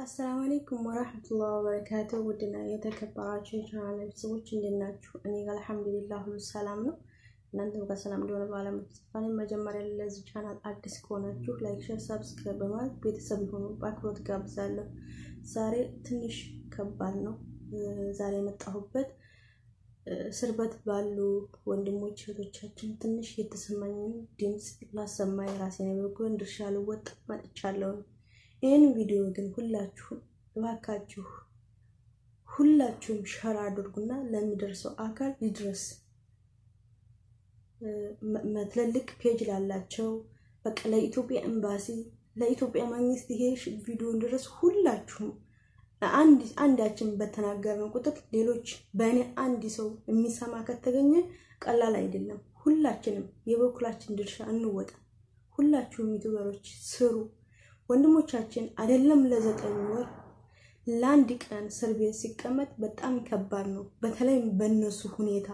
አሰላሙ አለይኩም ወራህመቱላሂ ወበረካቱ። ውድና የተከበራችሁ የቻናል ቤተሰቦች እንዴት ናችሁ? እኔ ጋር አልሐምዱሊላህ ሁሉ ሰላም ነው። እናንተም ጋር ሰላም እንደሆነ በአለም ተስፋ መጀመሪያ ለዚህ ቻናል አዲስ ከሆናችሁ ላይክ፣ ሼር፣ ሰብስክራይብ በማድረግ ቤተሰብ የሆኑ በአክብሮት ጋብዛለሁ። ዛሬ ትንሽ ከባድ ነው። ዛሬ የመጣሁበት እስር ቤት ባሉ ወንድሞች እህቶቻችን ትንሽ የተሰማኝን ድምፅ ላሰማ የራሴን የበኩሌን ድርሻ ልወጣ መጥቻለሁ። ይህን ቪዲዮ ግን ሁላችሁም እባካችሁ ሁላችሁም ሸር አድርጉና ለሚደርሰው አካል ይድረስ። ትልልቅ ፔጅ ላላቸው በቃ ለኢትዮጵያ ኤምባሲ፣ ለኢትዮጵያ መንግስት ይሄ ቪዲዮ እንድረስ ሁላችሁም አንዳችን በተናገርን ቁጥር ሌሎች በእኔ አንድ ሰው የሚሰማ ከተገኘ ቀላል አይደለም። ሁላችንም የበኩላችን ድርሻ እንወጣ። ሁላችሁም ዩቱበሮች ስሩ። ወንድሞቻችን አይደለም ለዘጠኝ ወር ለአንድ ቀን እስር ቤት ሲቀመጥ በጣም ከባድ ነው። በተለይም በእነሱ ሁኔታ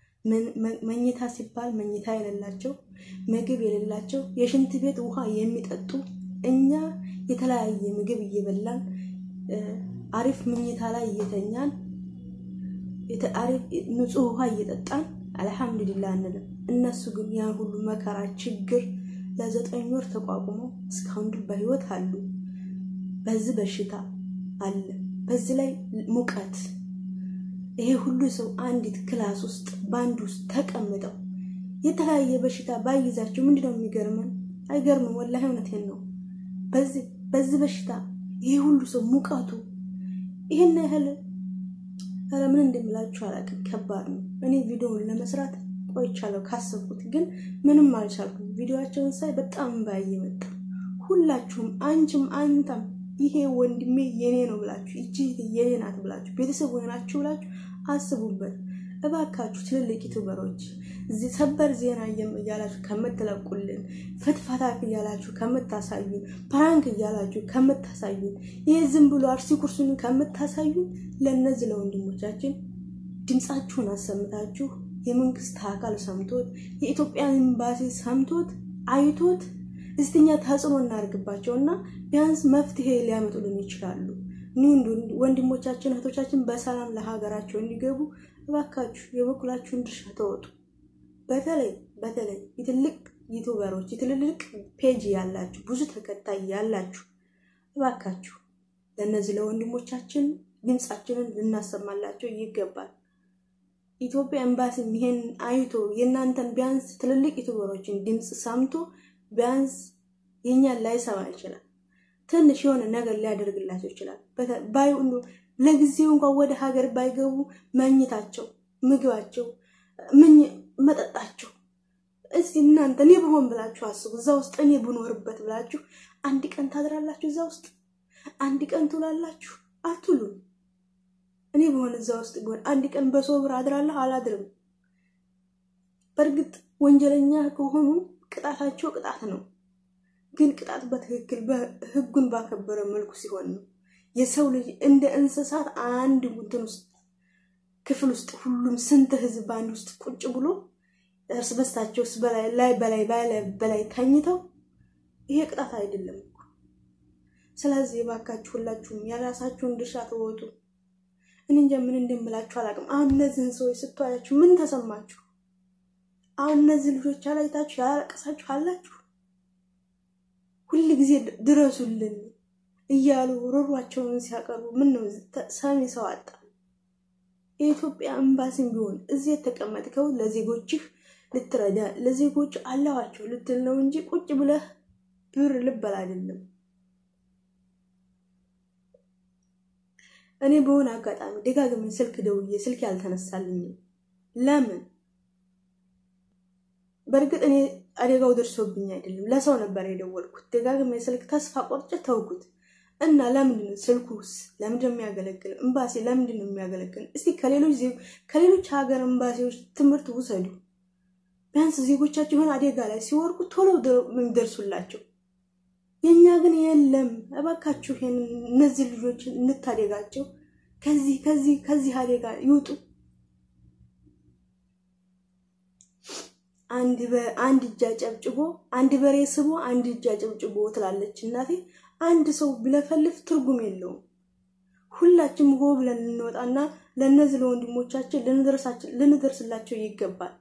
መኝታ ሲባል መኝታ የሌላቸው፣ ምግብ የሌላቸው፣ የሽንት ቤት ውሃ የሚጠጡ እኛ የተለያየ ምግብ እየበላን አሪፍ መኝታ ላይ እየተኛን አሪፍ ንጹህ ውሃ እየጠጣን አልሐምዱሊላህ እንልም። እነሱ ግን ያን ሁሉ መከራ ችግር ለዘጠኝ ወር ተቋቁመው እስካሁን ድረስ በህይወት አሉ። በዚህ በሽታ አለ፣ በዚህ ላይ ሙቀት። ይሄ ሁሉ ሰው አንዲት ክላስ ውስጥ በአንድ ውስጥ ተቀምጠው የተለያየ በሽታ ባይዛቸው ምንድነው የሚገርመን? አይገርምም? ወላሂ እውነቴን ነው። በዚህ በሽታ ይሄ ሁሉ ሰው ሙቀቱ ይሄን ያህል ኧረ ምን እንደምላችሁ አላውቅም። ከባድ ነው። እኔ ቪዲዮውን ለመስራት ቆይቻለሁ ካሰብኩት ግን ምንም አልቻልኩም። ቪዲዮቸውን ሳይ በጣም ባይ መጣ። ሁላችሁም አንቺም አንተም ይሄ ወንድሜ የኔ ነው ብላችሁ እቺ የኔ ናት ብላችሁ ቤተሰብ ሆናችሁ ብላችሁ አስቡበት እባካችሁ። ትልልቅ ዩቱበሮች እዚህ ሰበር ዜና እያላችሁ ከምትለቁልን፣ ፍትፈታ እያላችሁ ከምታሳዩን፣ ፕራንክ እያላችሁ ከምታሳዩን፣ ይህ ዝም ብሎ አርሲ ኩርሱን ከምታሳዩን ለእነዚህ ለወንድሞቻችን ድምፃችሁን አሰምታችሁ የመንግስት አካል ሰምቶት የኢትዮጵያ ኤምባሲ ሰምቶት አይቶት እስትኛ ተጽዕኖ እናደርግባቸው እና ቢያንስ መፍትሄ ሊያመጡልን ይችላሉ። ወንድሞቻችን እህቶቻችን በሰላም ለሀገራቸው እንዲገቡ እባካችሁ የበኩላችሁን ድርሻ ተወጡ። በተለይ በተለይ የትልቅ ዩቱበሮች የትልልቅ ፔጅ ያላችሁ ብዙ ተከታይ ያላችሁ እባካችሁ ለእነዚህ ለወንድሞቻችን ድምፃችንን ልናሰማላቸው ይገባል። ኢትዮጵያ ኤምባሲ ይሄን አይቶ የእናንተን ቢያንስ ትልልቅ ዩቱበሮችን ድምፅ ሰምቶ ቢያንስ የኛን ላይሰማ ይችላል። ትንሽ የሆነ ነገር ሊያደርግላቸው ይችላል። ባይ ለጊዜው እንኳን ወደ ሀገር ባይገቡ መኝታቸው፣ ምግባቸው፣ መጠጣቸው እስቲ እናንተ እኔ ብሆን ብላችሁ አስቡ። እዛ ውስጥ እኔ ብኖርበት ብላችሁ አንድ ቀን ታድራላችሁ። እዛ ውስጥ አንድ ቀን ትውላላችሁ? አትሉም። እኔ በሆነ እዛ ውስጥ ቢሆን አንድ ቀን በሶብር አድራለሁ አላድርም። በእርግጥ ወንጀለኛ ከሆኑ ቅጣታቸው ቅጣት ነው። ግን ቅጣት በትክክል ሕጉን ባከበረ መልኩ ሲሆን ነው። የሰው ልጅ እንደ እንስሳት አንድ እንትን ውስጥ ክፍል ውስጥ ሁሉም ስንት ህዝብ በአንድ ውስጥ ቁጭ ብሎ እርስ በርሳቸው በላይ ላይ በላይ በላይ ተኝተው ይሄ ቅጣት አይደለም እኮ። ስለዚህ የባካችሁ ሁላችሁም የራሳችሁን ድርሻ ተወጡ። እኔ እንጃ ምን እንደምላችሁ አላውቅም። አሁን እነዚህን ሰዎች ስትዋያችሁ ምን ተሰማችሁ? አሁን እነዚህ ልጆች አላይታችሁ ያለቀሳችሁ አላችሁ? ሁል ጊዜ ድረሱልን እያሉ ሮሯቸውን ሲያቀርቡ ምን ነው ሰሚ ሰው አጣ። የኢትዮጵያ ኤምባሲም ቢሆን እዚህ የተቀመጥከው ለዜጎችህ ልትረዳ ለዜጎች አለዋቸው ልትል ነው እንጂ ቁጭ ብለህ ብር ልበል አይደለም። እኔ በሆነ አጋጣሚ ደጋግሜ ስልክ ደውዬ ስልክ ያልተነሳልኝም ለምን? በእርግጥ እኔ አደጋው ደርሶብኝ አይደለም፣ ለሰው ነበር የደወልኩት። ደጋግሜ ስልክ ተስፋ ቆርጬ ተውኩት እና ለምንድን ነው ስልኩስ ለምንድን ነው የሚያገለግለው? ኤምባሲ ለምንድን ነው የሚያገለግለው? እስቲ ከሌሎች ከሌሎች ሀገር ኤምባሲዎች ትምህርት ውሰዱ። ቢያንስ ዜጎቻቸው የሆነ አደጋ ላይ ሲወርቁ ቶሎ የሚደርሱላቸው የእኛ ግን የለም። እባካችሁ ይሄን እነዚህ ልጆች እንታደጋቸው፣ ከዚህ ከዚህ ከዚህ አደጋ ይውጡ። አንድ እጅ አጨብጭቦ አንድ በሬ ስቦ አንድ እጅ አጨብጭቦ ትላለች እናቴ። አንድ ሰው ቢለፈልፍ ትርጉም የለውም። ሁላችንም ሆ ብለን እንወጣና ለእነዚህ ለወንድሞቻችን ልንደርስላቸው ይገባል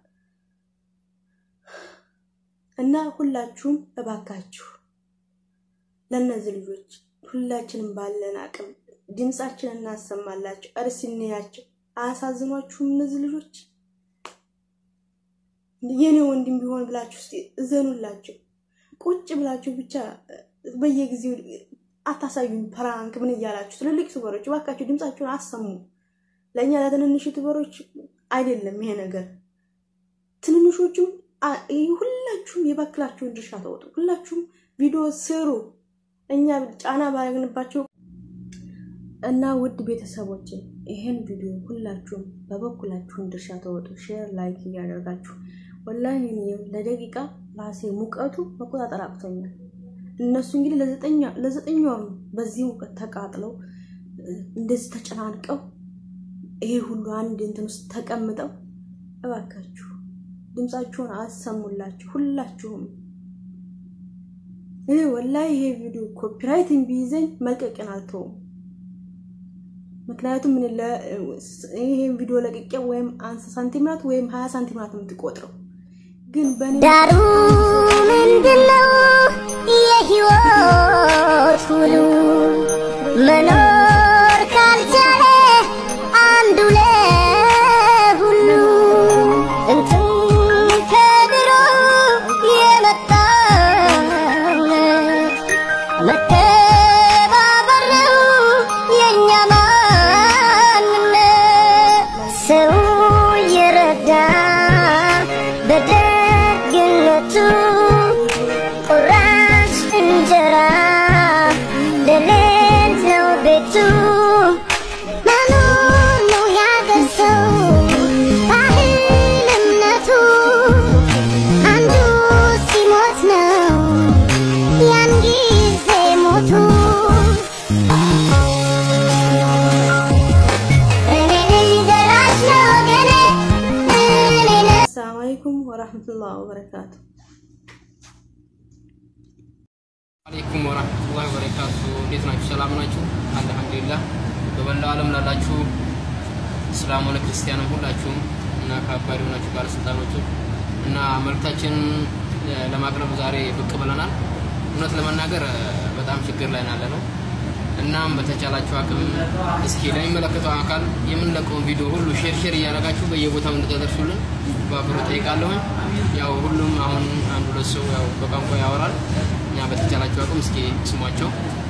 እና ሁላችሁም እባካችሁ ለእነዚህ ልጆች ሁላችንም ባለን አቅም ድምፃችን እናሰማላቸው። እርስ እንያቸው። አያሳዝኗችሁም? እነዚህ ልጆች የኔ ወንድም ቢሆን ብላችሁ ስ እዘኑላቸው። ቁጭ ብላችሁ ብቻ በየጊዜው አታሳዩን ፕራንክ ምን እያላችሁ። ትልልቅ ዩቱበሮች እባካችሁ ድምፃችሁን አሰሙ። ለእኛ ለትንንሽ ዩቱበሮች አይደለም ይሄ ነገር። ትንንሾቹም ሁላችሁም የበኩላችሁን ድርሻ ተወጡ። ሁላችሁም ቪዲዮ ስሩ። እኛ ጫና ባያግንባቸው እና ውድ ቤተሰቦች ይህን ቪዲዮ ሁላችሁም በበኩላችሁን ድርሻ ተወጡ። ሼር ላይክ እያደርጋችሁ ወላሂ ለደቂቃ ራሴ ሙቀቱ መቆጣጠር አቅቶኛል። እነሱ እንግዲህ ለዘጠኝ ወር ነው በዚህ ሙቀት ተቃጥለው እንደዚህ ተጨናንቀው ይሄ ሁሉ አንድ እንትን ውስጥ ተቀምጠው፣ እባካችሁ ድምፃችሁን አሰሙላችሁ ሁላችሁም። ይሄ ወላሂ ይሄ ቪዲዮ ኮፒራይትን ቢይዘኝ መልቀቅን አልተውም። ምክንያቱም ምን ይሄን ቪዲዮ ለቅቄ ወይም አንስ ሳንቲምናት ወይም ሀያ ሳንቲምናት የምትቆጥረው ግን በእኔ ዳሩ ምንድነው የህይወት ሁሉ መኖር ካልቻለ አንዱ ለሁሉ እንትን ከድሮ የመጣ እውነት መተባበር ነው የእኛ ማንነት ሰው የረዳ በደግነቱ ቁራሽ እንጀራ ለሌለው ቤቱ መኖር ነው ያገር ሰው ባህል እምነቱ አንዱ ሲሞት ነው ያን ጊዜ ሞቱ እኔ ነኝ ደራሽ ለወገኔ እኔ ነኝ አሰላሙ አለይኩም ወራህመቱላህ ወበረካቱ። አለይኩም ወራህመቱላሂ ወበረካቱ። እንዴት ናችሁ? ሰላም ናችሁ? አልሐምዱሊላህ። በመላው ዓለም ላላችሁ እስላም ሆነ ክርስቲያንም ሁላችሁም እና ከአባሪ ሆናችሁ ባለስልጣኖቹ እና መልእክታችንን ለማቅረብ ዛሬ ብቅ ብለናል። እውነት ለመናገር በጣም ችግር ላይ ናለ ነው። እናም በተቻላችሁ አቅም እስኪ ለሚመለከተው አካል የምንለቀውን ቪዲዮ ሁሉ ሼር ሼር እያደረጋችሁ በየቦታው እንድታደርሱልን በአክብሮ ጠይቃለሁኝ። ያው ሁሉም አሁን አንድ ሁለት ሰው ያው በቋንቋ ያወራል። እኛ በተቻላችሁ አቅም እስኪ ስሟቸው።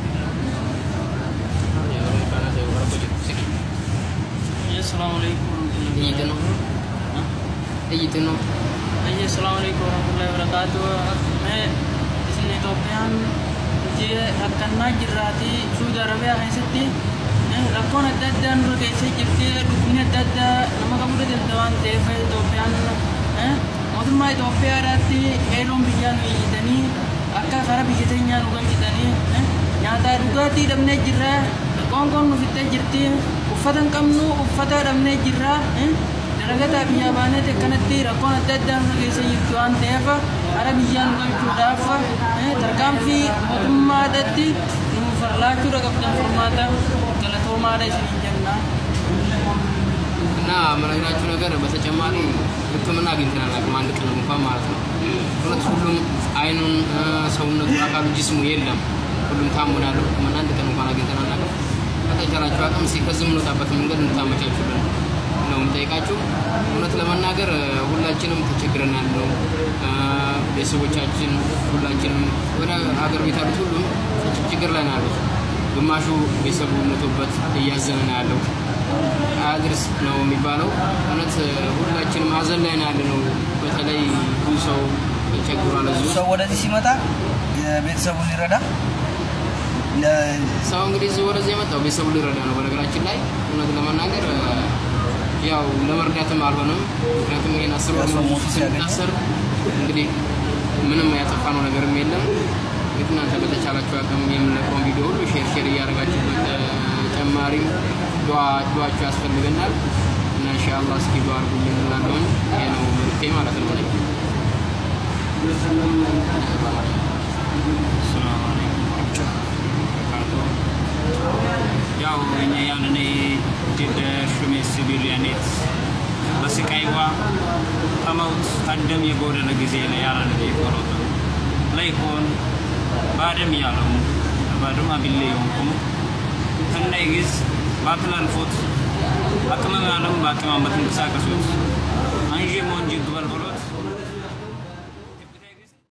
السلام عليكم ورحمة ጥይት ነው ጥይት ነው الله السلام عليكم ورحمة الله وبركاته मैं इsin Itoophiyaan hojii akkanaa jirraati Suudi Arabiyaa keessatti rakkoon adda addaa nurra keessa jirti dhukkubni adda addaa nama qabudha jirta waan ta'eef Itoophiyaan mootummaa Itoophiyaadhaatti qeeroon biyyaa nu iyyitanii akka karaa biyya teenyaa nu galchitanii nyaataa dhugaatii dhabnee jirra qoonqoon nu fixxee jirti uffata hin qabnu uffata dhabnee jirra dalagataa biyyaa baaneeti akkanatti rakkoon adda addaa nurra keessa jirtu waan ta'eef hara biyyaa nu galchuudhaaf tarkaanfii mootummaadhaatti nu farlaachuudha qabdan furmaata galatoomaadha isiniin jenna. እና መነግራችሁ ነገር በተጨማሪ ሕክምና አግኝተናል አቅም አንድ ቀን እንኳን ማለት ነው። እውነት ሁሉም አይኑን ሰውነቱ አካሉ ጅስሙ የለም ሁሉም ታሙን ያለው ሕክምና አንድ ቀን እንኳን አግኝተናል አቅም ከተቻላችሁ አቅም እስኪ ከዚህ የምንወጣበት መንገድ እንድታመቻቹልን ነው የምጠይቃችሁ። እውነት ለመናገር ሁላችንም ተቸግረን ያለው ቤተሰቦቻችን ሁላችንም ወደ ሀገር ቤት ያሉት ሁሉም ችግር ላይ ነው ያሉት። ግማሹ ቤተሰቡ ሞቶበት እያዘነ ነው ያለው። አያድርስ ነው የሚባለው። እውነት ሁላችንም ሀዘን ላይ ነው ያለነው። በተለይ ብዙ ሰው ተቸግሯል። እዚሁ ሰው ወደዚህ ሲመጣ ቤተሰቡን ሊረዳ ሰው እንግዲህ እዚህ ወደዚህ የመጣው ቤተሰቡ ሊረዳ ነው። በነገራችን ላይ እውነት ለመናገር ያው ለመርዳትም አልሆነም። ምክንያቱም ይሄን አስር ወር ሙሉ ስንታሰር እንግዲህ ምንም ያጠፋነው ነገርም የለም። እንግዲህ እናንተ በተቻላችሁ አቅም የምንለቀውን ቪዲዮ ሁሉ ሼር ሼር እያደረጋችሁ በተጨማሪም ዱዋችሁ ያስፈልገናል እና ኢንሻአላህ እስኪ ዱአ አድርጉልን እንላለሁኝ። ይሄ ነው መልእክቴ ማለት ነው። እኔ ያው እኛ ያን ቀመውት አደም የጎደለ ጊዜ ላይ ያለ የቆሮቱ ለይኮን ባደም ያለው ባደም አቢሌ የሆንኩም ከናይ ጊዝ ባትላልፎት አቅመም ያለም በአቀማመት እንቅሳቀሱት አንዤ ሞንጂ ግበል ብሎ